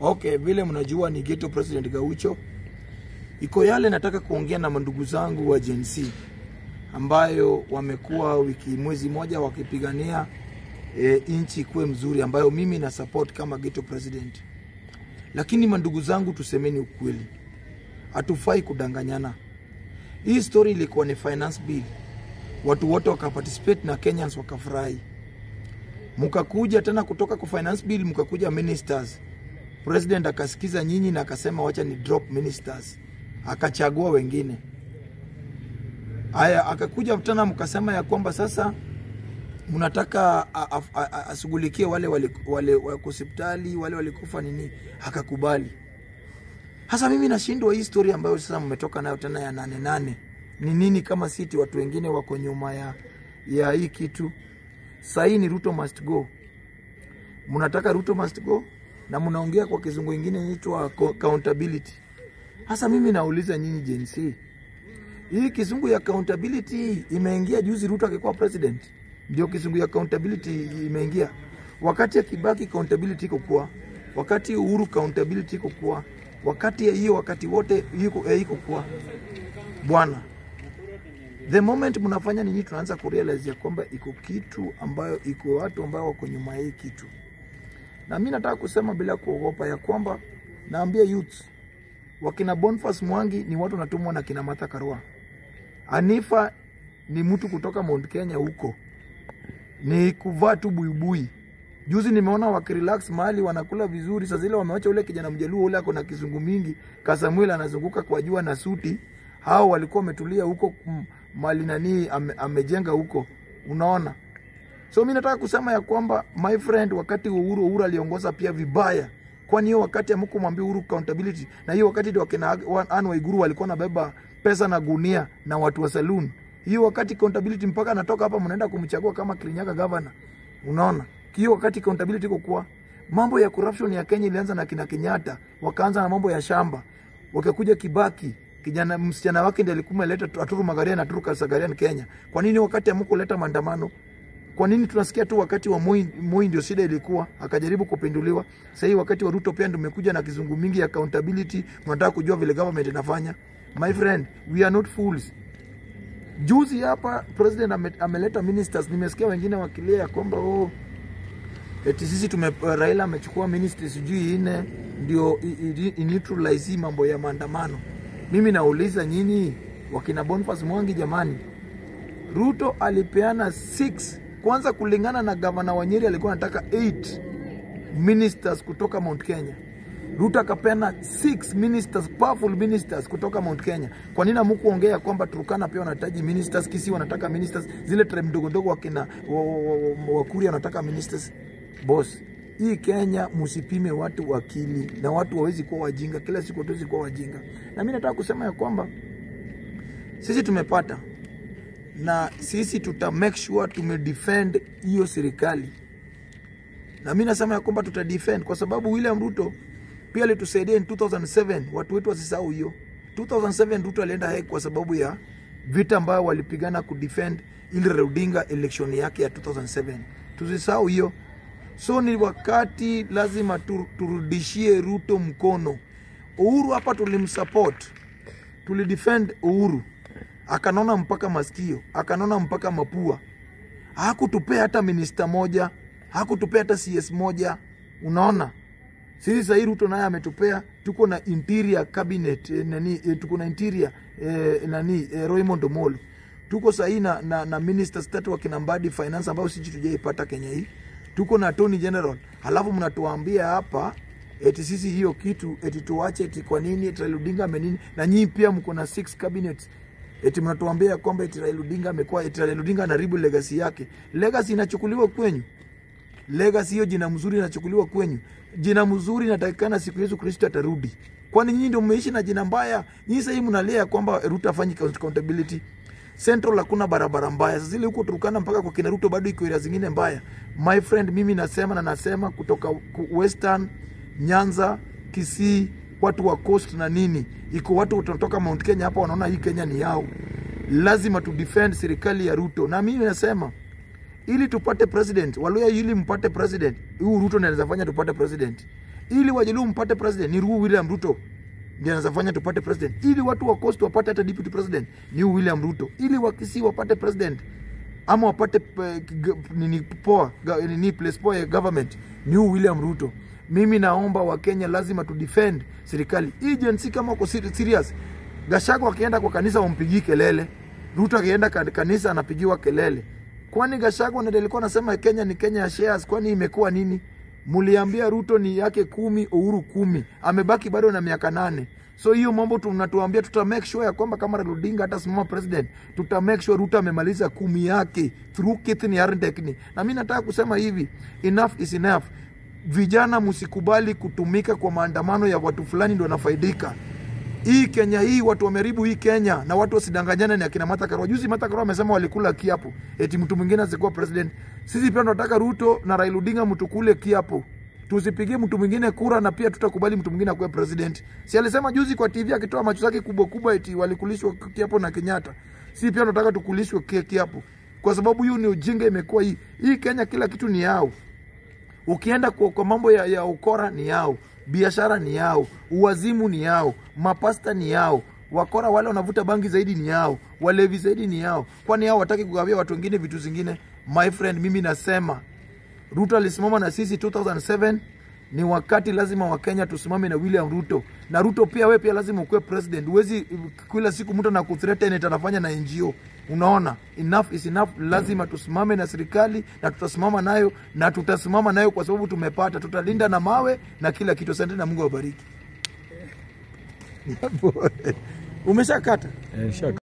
Okay, vile mnajua ni Ghetto President Gaucho. Iko yale nataka kuongea na mandugu zangu wa Gen Z ambayo wamekuwa wiki mwezi moja wakipigania e, nchi kuwe mzuri ambayo mimi na support kama Ghetto President. Lakini mandugu zangu, tusemeni ukweli, hatufai kudanganyana. Hii story ilikuwa ni finance bill, watu wote wakaparticipate na Kenyans wakafurahi. Mkakuja tena kutoka kwa finance bill, mkakuja ministers president akasikiza nyinyi na akasema wacha ni drop ministers, akachagua wengine. Haya, akakuja tena mkasema ya kwamba sasa mnataka ashughulikie wale wale wako hospitali wale walikufa nini, akakubali. Hasa mimi nashindwa hii story ambayo sasa mmetoka nayo tena ya nane nane ni nini, kama siti watu wengine wako nyuma ya ya hii kitu. Sahii ni Ruto must go, mnataka Ruto must go na mnaongea kwa kizungu ingine inaitwa accountability. Hasa mimi nauliza nyinyi Gen Z, hii kizungu ya accountability imeingia juzi Ruto akikuwa president, ndio kizungu ya accountability imeingia. Wakati ya Kibaki accountability iko kwa, wakati Uhuru accountability iko kwa, wakati ya hiyo wakati wote iko iko kwa bwana. The moment mnafanya nini, tunaanza kurealize ya kwamba iko kitu ambayo iko watu ambao wako nyuma ya hii kitu na mi nataka kusema bila kuogopa ya kwamba naambia youth wakina Boniface Mwangi ni watu natumwa na kina Martha Karua. Anifa ni mtu kutoka Mount Kenya huko, ni kuvaa tu buibui. Juzi nimeona wakirelax mahali wanakula vizuri, saa zile wamewacha ule kijana mjaluo ule ako na kizungu mingi, Kasamuel anazunguka kwa jua na suti. Hao walikuwa wametulia huko mali nani ame, amejenga huko, unaona So mi nataka kusema ya kwamba my friend, wakati Uhuru Uhuru aliongoza pia vibaya, kwani hiyo wakati amkumwambia Uhuru accountability, na hiyo wakati ndio wakina Anne Waiguru walikuwa nabeba pesa na gunia na watu wa saloon. Hiyo wakati accountability, mpaka anatoka hapa mnaenda kumchagua kama Kirinyaga governor. Unaona, hiyo wakati accountability iko kwa mambo ya corruption ya Kenya ilianza na kina Kenyatta, wakaanza na mambo ya shamba, wakakuja Kibaki kijana msichana wake ndiye alikuwa ameleta Aturu Magaria na Aturu Kasagarian Kenya. Kwa nini wakati amkuleta maandamano kwa nini tunasikia tu wakati wa Moi, Moi ndio shida ilikuwa akajaribu kupinduliwa. Sasa hii wakati wa Ruto pia ndio umekuja na kizungu mingi ya accountability, tunataka kujua vile government inafanya. My friend, we are not fools. Juzi hapa president ame, ameleta ministers, nimesikia wengine wakilia ya kwamba oh, eti sisi tume Raila amechukua ministers sijui nne ndio neutralize mambo ya maandamano. Mimi nauliza nyinyi wakina Boniface Mwangi, jamani, Ruto alipeana 6 kwanza kulingana na gavana wa Nyeri alikuwa anataka 8 ministers kutoka Mount Kenya. Ruto akapeana 6 ministers, powerful ministers kutoka Mount Kenya. Kwa nini hamkuongea kwamba Turkana pia wanahitaji ministers, Kisii wanataka ministers, zile tribe ndogo ndogo wakina Wakuria wanataka ministers? Boss, hii Kenya msipime watu akili na watu wawezi kuwa wajinga, kila siku hatuwezi kuwa wajinga. Na mimi nataka kusema ya kwamba sisi tumepata na sisi tuta make sure tumedefend hiyo serikali, na mi nasema ya kwamba tuta defend kwa sababu William Ruto pia alitusaidia in 2007. Watu wetu wasisahau hiyo 2007. Ruto alienda Hague kwa sababu ya vita ambayo walipigana kudefend ili Odinga election yake ya 2007. Tusisahau hiyo. So ni wakati lazima turudishie Ruto mkono. Uhuru hapa tulimsupport, tulidefend Uhuru akanona mpaka masikio, akanona mpaka mapua. Hakutupea hata minista moja, hakutupea hata CS moja. Unaona, sisi sahii Ruto naye ametupea, tuko na interior cabinet eh, nani eh, tuko na interior eh, nani eh, Raymond Omolo tuko sahii na, na, na ministers tatu wakina Mbadi finance ambao sisi tujaipata Kenya hii, tuko na attorney general, halafu mnatuambia hapa eti sisi hiyo kitu eti tuache eti kwa nini eti Raila Odinga amenini, na nyinyi pia mko na six cabinets eti mnatuambia kwamba eti Raila Odinga amekuwa eti Raila Odinga anaharibu legacy yake. Legacy inachukuliwa kwenyu, legacy hiyo, jina mzuri inachukuliwa kwenyu. Jina mzuri inatakikana siku Yesu Kristo atarudi. Kwani nyinyi ndio mmeishi na jina mbaya? Nyinyi sasa hivi mnalia kwamba Ruto afanyi accountability. Central hakuna barabara mbaya. Sasa zile huko Turkana mpaka kwa kina Ruto bado iko area zingine mbaya. My friend, mimi nasema na nasema kutoka Western, Nyanza, Kisii, watu wa coast na nini, iko watu tunatoka Mount Kenya hapa wanaona hii Kenya ni yao. Lazima tu defend serikali ya Ruto, na mimi nasema ili tupate president Waluya, ili mpate president huu Ruto ndiye anaweza fanya tupate president. ili wajaluo mpate president ni Ruhu William Ruto ndiye anaweza fanya tupate president, ili watu wa Coast wapate hata deputy president ni Ruhu William Ruto, ili wakisi wapate president ama wapate eh, g- nini poa ga- nini place poa ya government ni Ruhu William Ruto. Mimi naomba Wakenya lazima tu defend serikali hii jensi, kama uko seri- serious. Gachagua akienda kwa kanisa wampigii kelele, Ruto akienda ka- kanisa anapigiwa kelele. Kwani Gachagua ndiye alikuwa anasema Kenya ni Kenya ya shares? Kwani imekuwa nini? Muliambia Ruto ni yake kumi, Uhuru kumi, amebaki bado na miaka nane. So hiyo mambo tunatuambia, tuta make sure ya kwamba kama Raila Odinga hata simama president, tuta make sure Ruto amemaliza kumi yake through kith ni arendekni. Na mimi nataka kusema hivi, enough is enough. Vijana msikubali kutumika kwa maandamano ya watu fulani ndio wanafaidika hii Kenya hii watu wameharibu hii Kenya na watu wasidanganyane ni akina Martha Karua. Juzi Martha Karua amesema walikula kiapo eti mtu mwingine asikuwa president. Sisi pia tunataka Ruto na Raila Odinga mtukule kiapo. Tusipigie mtu mwingine kura na pia tutakubali mtu mwingine akuwe president. Si alisema juzi kwa TV akitoa macho zake kubwa kubwa eti walikulishwa kiapo na Kenyatta. Si pia tunataka tukulishwe ki- kiapo. Kwa sababu hiyo ni ujinga imekuwa hii. Hii Kenya kila kitu ni yao. Ukienda kwa, kwa mambo ya, ya ukora ni yao, biashara ni yao, uwazimu ni yao, mapasta ni yao, wakora wale wanavuta bangi zaidi ni yao, walevi zaidi ni yao. Kwani hao wataki kugawia watu wengine vitu zingine? My friend, mimi nasema Ruto alisimama na sisi 2007 ni wakati lazima Wakenya tusimame na William Ruto na Ruto pia, we pia lazima ukuwe president. Huwezi kila siku mtu na kuthreaten eti anafanya na NGO. Unaona, enough is enough. Lazima tusimame na serikali na tutasimama nayo na tutasimama nayo kwa sababu tumepata, tutalinda na mawe na kila kitu. Asante na Mungu awabariki. Umeshakata? Eh, shaka